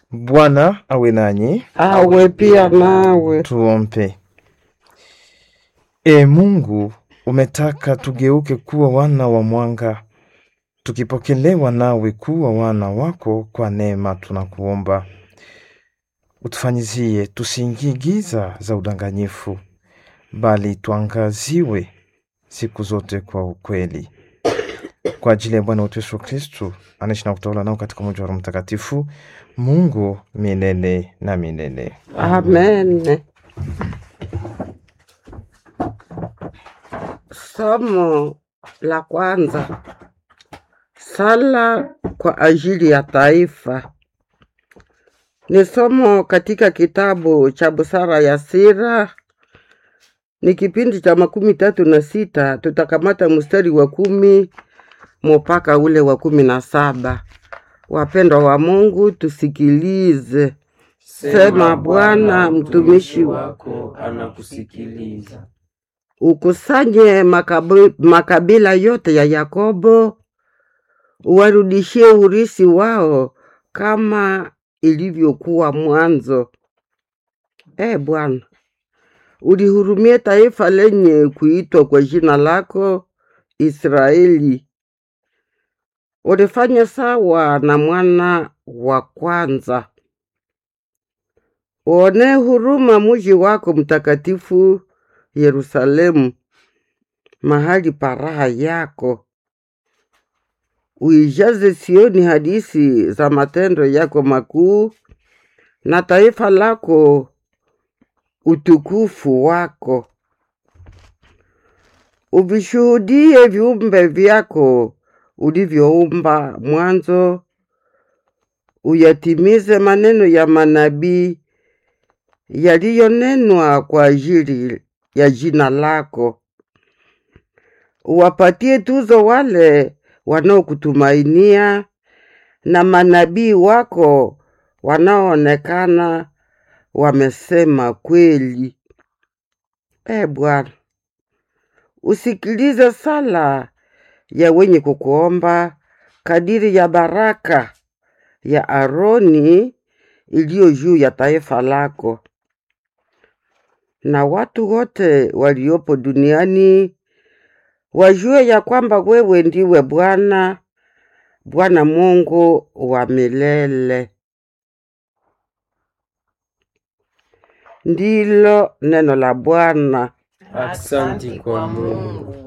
Bwana awe nanyi. awe pia nawe. Tuombe. E Mungu, umetaka tugeuke kuwa wana wa mwanga, tukipokelewa nawe kuwa wana wako kwa neema, tunakuomba utufanyizie tusiingie giza za udanganyifu, bali tuangaziwe siku zote kwa ukweli, kwa ajili ya Bwana wetu Yesu Kristu anaishi na kutawala nao katika umoja wa Roho Mtakatifu, Mungu milele na milele. Amen. Somo la kwanza. Sala kwa ajili ya taifa. Ni somo katika kitabu cha Busara ya Sira, ni kipindi cha makumi tatu na sita. Tutakamata mstari wa kumi mpaka ule wa kumi na saba. Wapendwa wa Mungu, tusikilize. Sema Bwana, mtumishi wako anakusikiliza. ukusanye makabu, makabila yote ya Yakobo, uwarudishie urisi wao kama ilivyokuwa mwanzo. E Bwana, ulihurumie taifa lenye kuitwa kwa jina lako Israeli. Ulifanya sawa na mwana wa kwanza. Uonee huruma muji wako mtakatifu Yerusalemu, mahali pa raha yako. Uijaze Sioni hadisi za matendo yako makuu, na taifa lako utukufu wako. Uvishuhudie viumbe vyako ulivyoumba mwanzo, uyatimize maneno ya manabii yaliyonenwa kwa ajili ya jina lako. Uwapatie tuzo wale wanaokutumainia na manabii wako wanaoonekana wamesema kweli. E Bwana, usikilize sala ya wenye kukuomba kadiri ya baraka ya Aroni iliyo juu ya taifa lako na watu wote waliopo duniani wajue ya kwamba wewe ndiwe Bwana, Bwana Mungu wa milele. Ndilo neno la Bwana. Asante kwa Mungu.